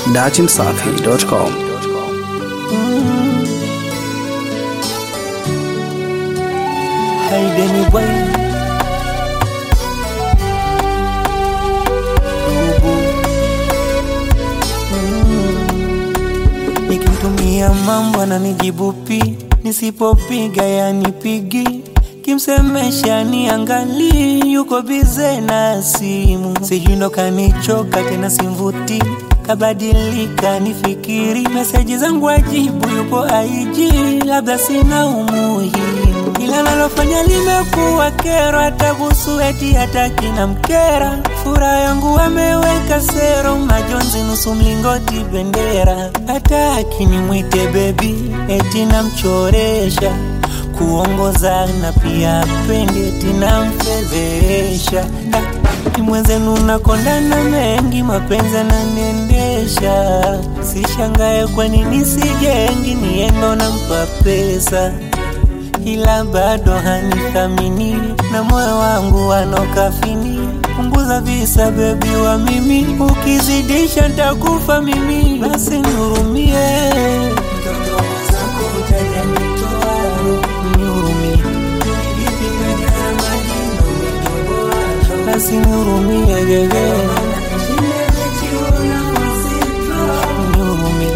datimsafi.com. Haideni bwana nikimtumia mambo ananijibu pi, nisipopiga yanipigi, kimsemesha niangali, yuko bize na simu, sijui ndo kanichoka tena simvuti kabadilika nifikiri, meseji zangu ajibu, yuko aiji, labda sina umuhimu, ila nalofanya limekuwa kero, hata kuhusu eti hataki na mkera, furaha yangu ameweka sero, majonzi nusu mlingoti bendera, hataki nimwite bebi, eti namchoresha kuongoza na pia pende tinamfedhesha mwenzenu nakondana mengi mapenzi ananiendesha sishangae kwa nini sijengi niendo nampa pesa ila bado hanithamini na moyo wangu wanokafini punguza visa bebi wa mimi ukizidisha ntakufa mimi basi nihurumie nihurumie basi nihurumie gege nihurumie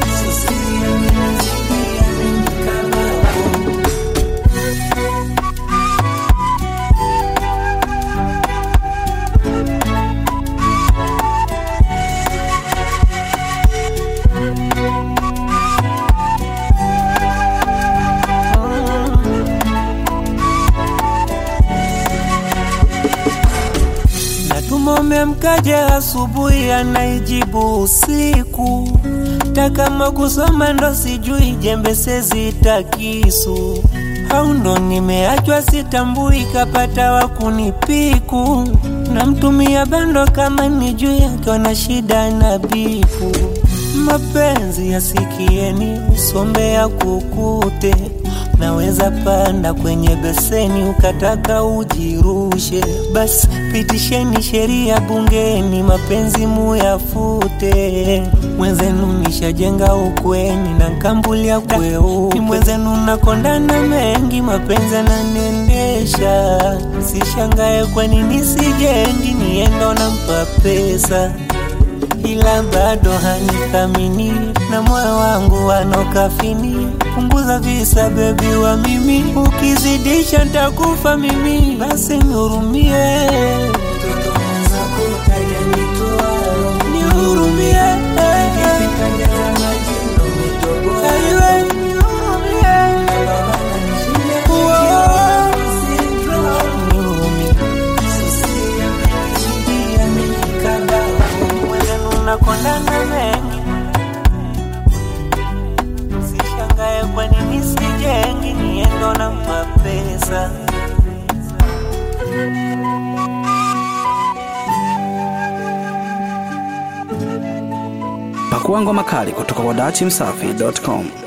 Natumome mkaje asubuhi, anaijibu usiku. Takama kusoma ndo sijui, jembe sezita kisu au ndo nimeachwa sitambui, kapata wa kunipiku. Namtumia bando kama nijui, akiona shida na bifu. Mapenzi yasikieni, usombea kukute naweza panda kwenye beseni ukataka ujirushe, basi pitisheni sheria bungeni, mapenzi muyafute. Mwenzenu nishajenga ukweni na nkambulia kweupe, mwenzenu nakondana mengi, mapenzi ananiendesha. Sishangae kwa nini sijengi, niendo nampa pesa ila bado hanithamini na moyo wangu wanokafini. Punguza visa bebi wa mimi, ukizidisha ntakufa mimi, basi nihurumie, nihurumie, Aiwe, nihurumie. Uo, nihurumie. mwenzenu nakondana mengi, sishangae kwa nini sijengi, niendo nampa pesa Pakua ngoma kali kutoka kwa datimsafi.com.